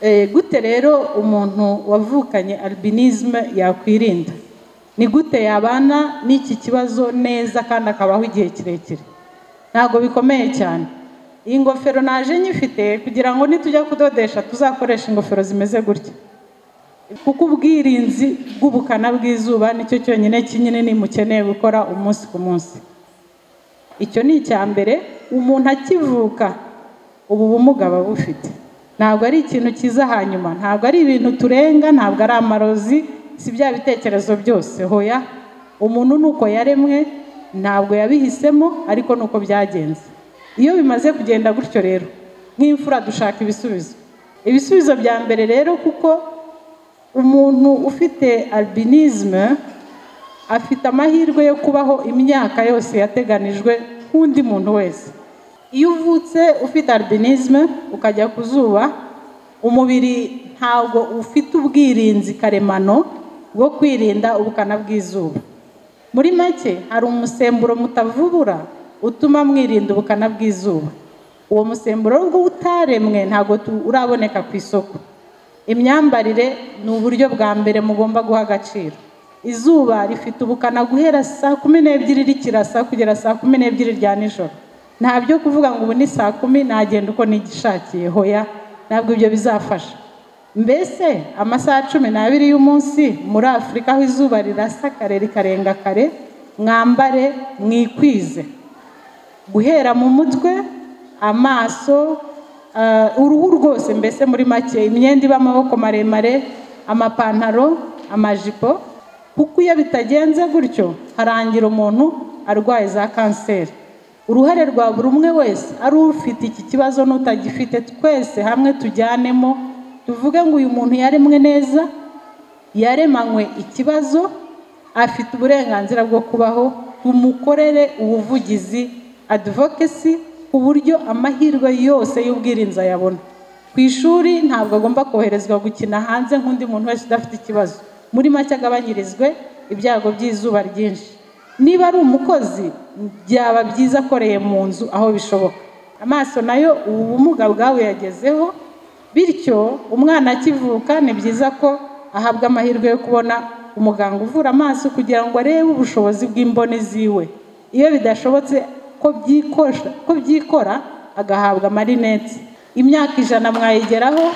Eh, gute rero umuntu wavukanye albinisme yakwirinda ni gute yabana n'iki kibazo neza kandi akabaho igihe kirekire ntabwo bikomeye cyane iyi ngofero naje nyifite kugira ngo nitujya kudodesha tuzakoresha ingofero zimeze gutya kuko ubwirinzi bw'ubukana bw'izuba nicyo cyonyine kinini mukeneye gukora umunsi ku munsi icyo ni icya mbere umuntu akivuka ubu bumuga aba abufite ntabwo ari ikintu cyiza hanyuma ntabwo ari ibintu turenga ntabwo ari amarozi si bya bitekerezo byose hoya umuntu nuko yaremwe ntabwo yabihisemo ariko nuko byagenze iyo bimaze kugenda gutyo rero nk'imfura dushaka ibisubizo ibisubizo bya mbere rero kuko umuntu ufite albinisme afite amahirwe yo kubaho imyaka yose yateganijwe nk'undi muntu wese iyo uvutse ufite albinisme ukajya ku zuba umubiri ntabwo ufite ubwirinzi karemano bwo kwirinda ubukana bw'izuba muri make hari umusemburo mutavubura utuma mwirinda ubukana bw'izuba uwo musemburo rwo utaremwe ntabwo tu- uraboneka ku isoko imyambarire ni uburyo bwa mbere mugomba guha agaciro izuba rifite ubukana guhera saa kumi n'ebyiri rikirasa kugera saa kumi n'ebyiri rya nijoro nta byo kuvuga ngo ubu ni saa kumi nagenda uko nigishakiye hoya ntabwo ibyo bizafasha mbese amasaha cumi n'abiri y'umunsi muri afurika aho izuba rirasa kare rikarenga kare mwambare mwikwize guhera mu mutwe amaso eh, uruhu rwose mbese muri make imyenda iba amaboko maremare amapantaro amajipo kuko iyo bitagenze gutyo harangira umuntu arwaye za kanseri uruhare rwa buri umwe wese ari ufite iki kibazo n'utagifite twese hamwe tujyanemo tuvuge ngo uyu muntu yaremwe neza yaremanywe ikibazo afite uburenganzira bwo kubaho tumukorere ubuvugizi advocacy ku buryo amahirwe yose y'ubwirinzi ayabona ku ishuri ntabwo agomba koherezwa gukina hanze nk'undi muntu wese udafite ikibazo muri make agabanyirizwe ibyago by'izuba ryinshi niba ari umukozi byaba byiza akoreye mu nzu aho bishoboka amaso nayo ubu bumuga bwabuyagezeho bityo umwana akivuka ni byiza ko ahabwa amahirwe yo kubona umuganga uvura amaso kugira ngo arebe ubushobozi bw'imboni ziwe iyo bidashobotse ko byikosha- ko byikora agahabwa amarinete imyaka ijana mwayigeraho